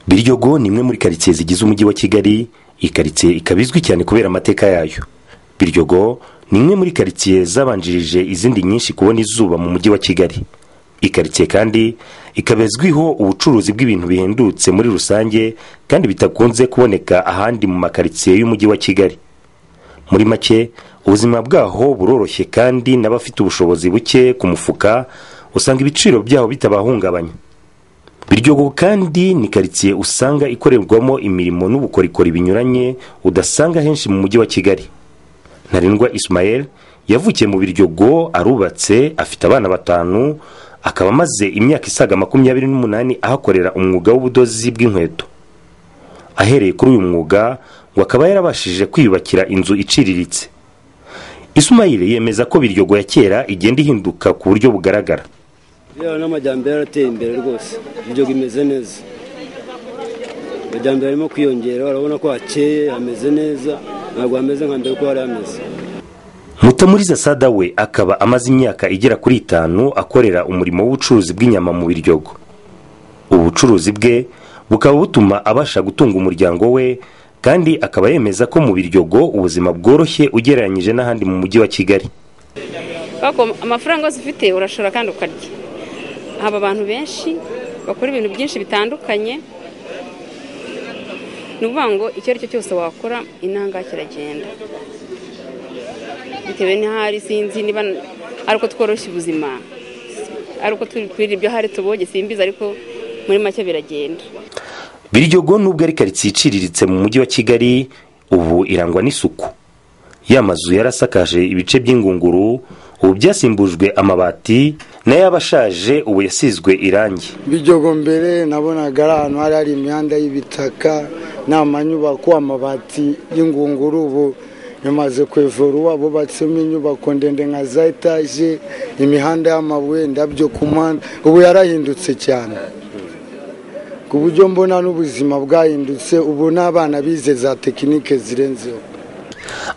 biryogo ni imwe muri karitsiye zigize umujyi wa kigali iyi karitsiye ikaba izwi cyane kubera amateka yayo biryogo ni imwe muri karitsiye zabanjirije izindi nyinshi kubona izuba mu mujyi wa kigali iyi karitsiye kandi ikaba izwiho ubucuruzi bw'ibintu bihendutse muri rusange kandi bitakunze kuboneka ahandi mu makaritsiye y'umujyi wa kigali muri make ubuzima bwaho buroroshye kandi n'abafite ubushobozi buke ku mufuka usanga ibiciro byaho bitabahungabanya biryogo kandi ni karitsiye usanga ikorerwamo imirimo n'ubukorikori binyuranye udasanga henshi mu mujyi wa kigali ntarengwa Ismael yavukiye mu biryogo arubatse afite abana batanu akaba amaze imyaka isaga makumyabiri n'umunani ahakorera umwuga w'ubudozi bw'inkweto ahereye kuri uyu mwuga ngo akaba yarabashije kwiyubakira inzu iciriritse Ismail yemeza ko biryogo ya kera igenda ihinduka ku buryo bugaragara biriya n'amajyambere arateye imbere rwose ibyo bimeze neza amajyambere arimo kwiyongera urabona ko hakeye hameze neza ntabwo hameze nka mbere uko hari hameze mutamuriza sada we akaba amaze imyaka igera kuri itanu akorera umurimo w'ubucuruzi bw'inyama mu biryogo ubucuruzi bwe bukaba butuma abasha gutunga umuryango we kandi akaba yemeza ko mu biryogo ubuzima bworoshye ugereranyije n'ahandi mu mujyi wa kigali amafaranga yose ufite urashora kandi ukarya haba abantu benshi bakora ibintu byinshi bitandukanye ni ukuvuga ngo icyo ari cyo cyose wakora inanga kiragenda bitewe n'ahari sinzi niba ari uko tworoshya ubuzima ari uko twirira ibyo hari tuboge simbizi ariko muri make biragenda biryogo nubwo ari karitsiye iciriritse mu mujyi wa kigali ubu irangwa n'isuku ya mazu yarasakaje ibice by'ingunguru ubu byasimbujwe amabati nayo abashaje ubu yasizwe irangi biryogo mbere nabonaga ari ahantu hari hari imihanda y'ibitaka n'amanyubako amabati y'ingunguru ubu yamaze kwevura bubatsemo inyubako ndende nka za etaje imihanda y'amabuye indabyo ku muhanda ubu yarahindutse cyane ku buryo mbona n'ubuzima bwahindutse ubu n'abana bize za tekinike zirenzeho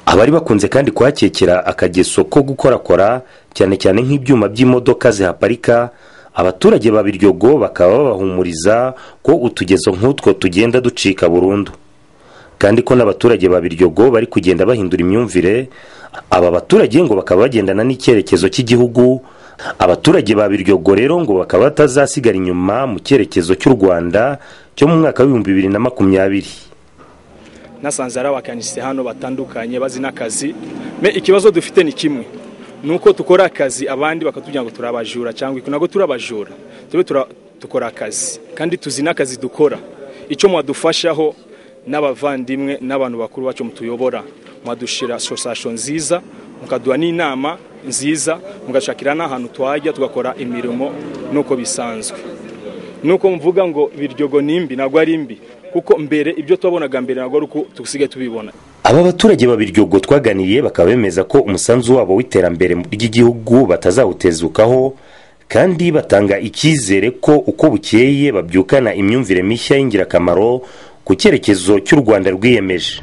abari bakunze kandi kuhakekera akageso ko gukorakora cyane cyane nk'ibyuma by'imodoka zihaparika abaturage ba biryogo bakaba babahumuriza ko utugezo nk'utwo tugenda ducika burundu kandi ko n'abaturage ba biryogo bari kugenda bahindura imyumvire aba baturage ngo bakaba bagendana n'icyerekezo cy'igihugu abaturage ba biryogo rero ngo bakaba batazasigara inyuma mu cyerekezo cy'u rwanda cyo mu mwaka w'ibihumbi bibiri na makumyabiri nasanze ari abakanisi hano batandukanye bazi n'akazi me ikibazo dufite ni kimwe ni uko dukora akazi abandi bakatubwira ngo turi abajura cyangwa ntabwo turi abajura tube dukora akazi kandi tuzi n'akazi dukora icyo mwadufashaho n'abavandimwe n'abantu bakuru bacu mutuyobora mwadushyira sosasiyo nziza mukaduha n'inama nziza mugashakira n'ahantu twajya tugakora imirimo nuko bisanzwe nuko mvuga ngo biryogo ni imbi ntabwo ari imbi kuko mbere ibyo twabonaga mbere ntabwo ari uko dusigaye tubibona aba baturage babiryogo twaganiye bakaba bemeza ko umusanzu wabo w'iterambere ry'igihugu batazawutezukaho kandi batanga icyizere ko uko bukeye babyukana imyumvire mishya y'ingirakamaro ku cyerekezo cy'u rwanda rwiyemeje